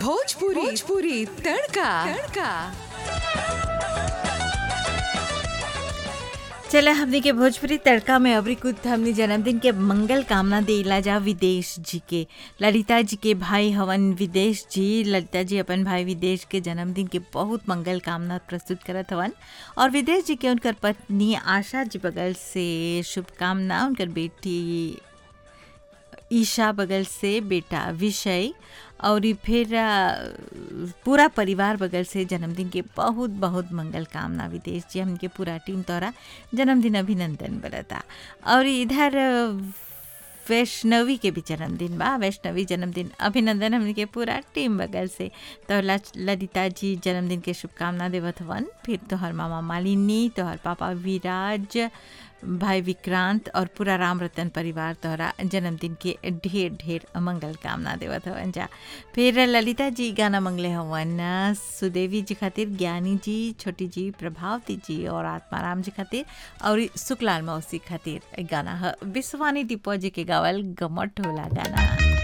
भोजपुरी भोजपुरी तड़का तड़का चले हमनी के भोजपुरी तड़का में अबरी कुछ हमनी जन्मदिन के मंगल कामना देला जा विदेश जी के ललिता जी के भाई हवन विदेश जी ललिता जी अपन भाई विदेश के जन्मदिन के बहुत मंगल कामना प्रस्तुत करत हवन और विदेश जी के उनकर पत्नी आशा जी बगल से शुभकामना उनकर बेटी ईशा बगल से बेटा विषय और ई फिर आ, पूरा परिवार बगल से जन्मदिन के बहुत बहुत मंगल कामना विदेश जी हमके पूरा टीम तोरा जन्मदिन अभिनंदन बरता और इधर आ, वैष्णवी के भी जन्मदिन बा वैष्णवी जन्मदिन अभिनंदन हमने के पूरा टीम बगल से तो ललिता जी जन्मदिन के शुभकामना देवत हवन फिर तोहर मामा मालिनी तोहर पापा विराज भाई विक्रांत और पूरा राम रतन परिवार तोहरा जन्मदिन के ढेर ढेर मंगल कामना देवत हवन जा फिर ललिता जी गाना मंगले हवन सुदेवी जी खातिर ज्ञानी जी छोटी जी प्रभावती जी और आत्माराम जी खातिर और सुकलाल मौसी खातिर गाना ह विश्वानी दीपो जी के गावल गमट होला गाना